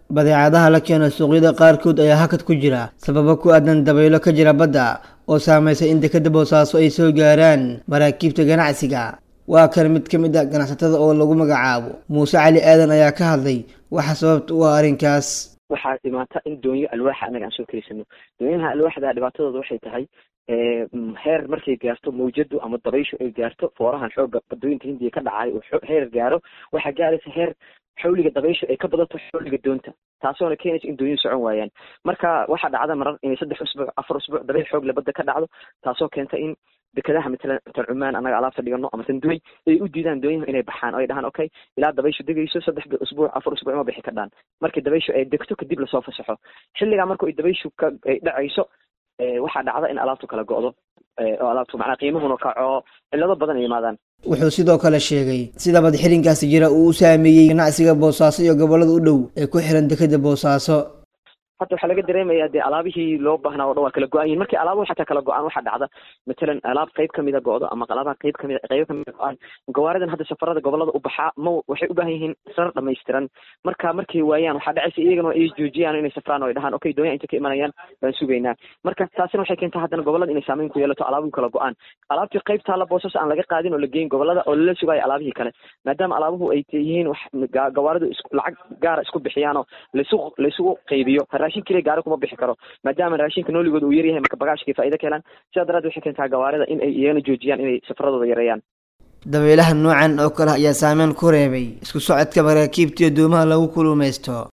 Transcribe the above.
badeecadaha la keeno suuqyada qaarkood ayaa hakad ku jira sababo ku aadan dabaylo ka jira badda oo saameysay in dekeda boosaaso ay soo gaaraan maraakiibta ganacsiga waa kan mid ka mid a ganacsatada oo lagu magacaabo muuse cali aadan ayaa ka hadlay waxa sababta u ah arrinkaas waxaa dhimaata in doonyo alwaaxa annaga aan soo keliysano doonyaha alwaaxda dhibaatadooda waxay tahay heer markay gaarto mawjadu ama dabayshu ay gaarto foorahan xooga badooyinka hindiya ka dhacay uu heer gaaro waxaa gaaraysa heer xawliga dabayshu ay ka badato xawliga doonta taasoona keenaysa in doonyuhu socon waayaan marka waxaa dhacda marar inay saddex usbuuc afar usbuuc dabayl xoogle badda ka dhacdo taasoo keenta in dekadaha matalan tan cumaan annaga alaabta dhigano ama tan duway ay u diidaan doonyahu inay baxaan oo ay dhahaan okay ilaa dabayshu degayso saddex usbuuc afar usbuuc ma bixi kardhaan markii dabayshu ay degto kadib lasoo fasaxo xilligaa marka ay dabayshu ka ay dhacayso waxaa dhacda in alaabtu kala go'do oo alaabtu macnaa qiimuhuna kaco cillado badan ay yimaadaan wuxuu sidoo kale sheegay sida badxirinkaasi jira uu u saameeyey ganacsiga boosaaso iyo gobollada u dhow ee ku xiran dekeda boosaaso hadda waxaa laga dareemayaa dee alaabihii loo baahnaa o dhan waa kala go-an yihin markii alaabuhu xataa kala go-aan waxaa dhacda matalan alaab qayb kamida go-do ama alaabaha qayb kamida qaybo kamida go-aan gawaaridan hadda safarada gobolada u baxaa ma waxay u baahan yihiin sarar dhamaystiran marka markay waayaan waxaa dhacaysa iyagana ay joojiyaan inay safraan oo ay dhahaan okay doonyaa inta ka imanayaan baan sugaynaa marka taasina waxay keentaa haddana gobolada inay saameyn ku yeelato alaabuhu kala go-aan alaabtii qayb taalla boosas aan laga qaadin oo la geyn gobolada oo lala sugaayo alaabihii kale maadaama alaabuhu ay yihiin wax gawaaridu lacag gaara isku bixiyaan oo laisu laisugu qaybiyo raashin keliya gaari kuma bixi karo maadaama raashinka nooligooda uu yaryahay marka bagaashkay faa'ido ka helaan sidaa daraaddeed waxay keentaa gawaarida in ay iyagana joojiyaan inay safaradooda yareeyaan dabeelaha noocan oo kale ayaa saameyn ku reebay isku socodka maraakiibta iyo doomaha lagu kulumaysto